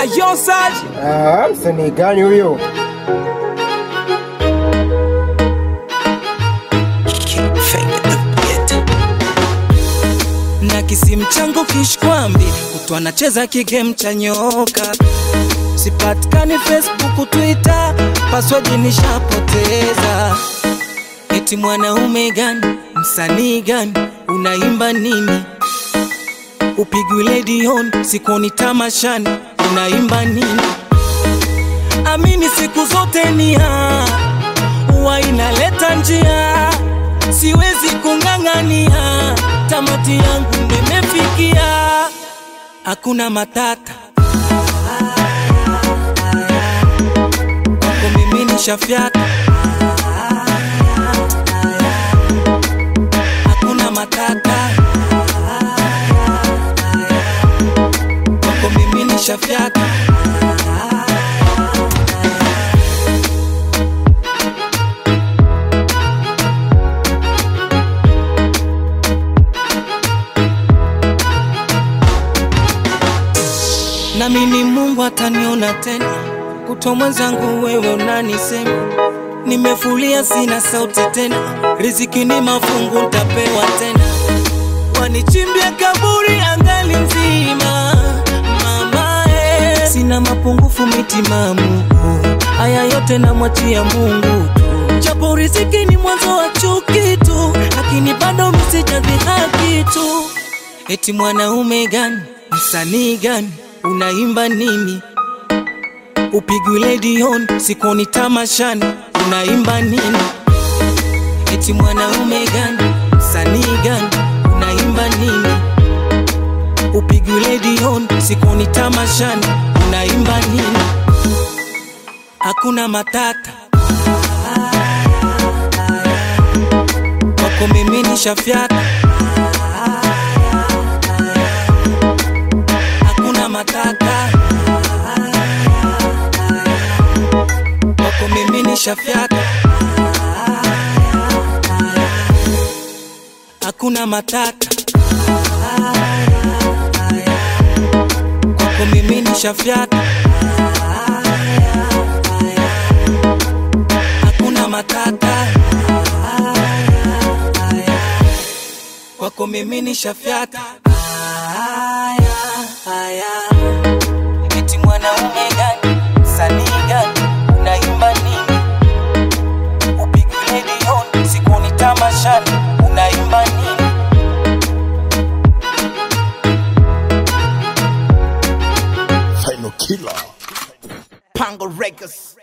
Ayo Saj, Ah, msanii gani huyo? na kisimu changu kishkwambi, kutwa nacheza kigame cha nyoka, sipatikani Facebook, Twitter, password nishapoteza. Eti mwanaume gani, msanii gani, unaimba nini? Upigwi redioni, sikuoni tamashani, unaimba nini? Amini siku zote ni haa huwa inaleta njia, siwezi kung'ang'ania, tamati yangu nimefikia, hakuna matata kwako mimi nishafyata, hakuna matata kwako mimi nishafyata. nami ni Mungu ataniona tena, kutwa mwenzangu wewe unanisema, nimefulia sina sauti tena, riziki ni mafungu ntapewa tena, wanichimbia kaburi angali mzima mama eh. sina mapungufu mitimamu, haya yote namwachia Mungu tu, japo riziki ni mwanzo wa chuki tu, lakini bado msijadhihaki tu Eti mwanaume gani, msanii gani, unaimba nini? Upigwi redioni, sikuoni tamashani, unaimba nini? Eti mwanaume gani, msanii gani, unaimba nini? Upigwi redioni, sikuoni tamashani, unaimba nini? Hakuna matata kwako mimi nishafyata hakuna matata kwako mimi nishafyata hakuna matata kwako mimi nishafyata hakuna matata kwako mimi nishafyata haya haya eti mwanaume gani msanii gani unaimba nini upigi redioni sikuoni tamashani unaimba nini Final killer. Pango Records.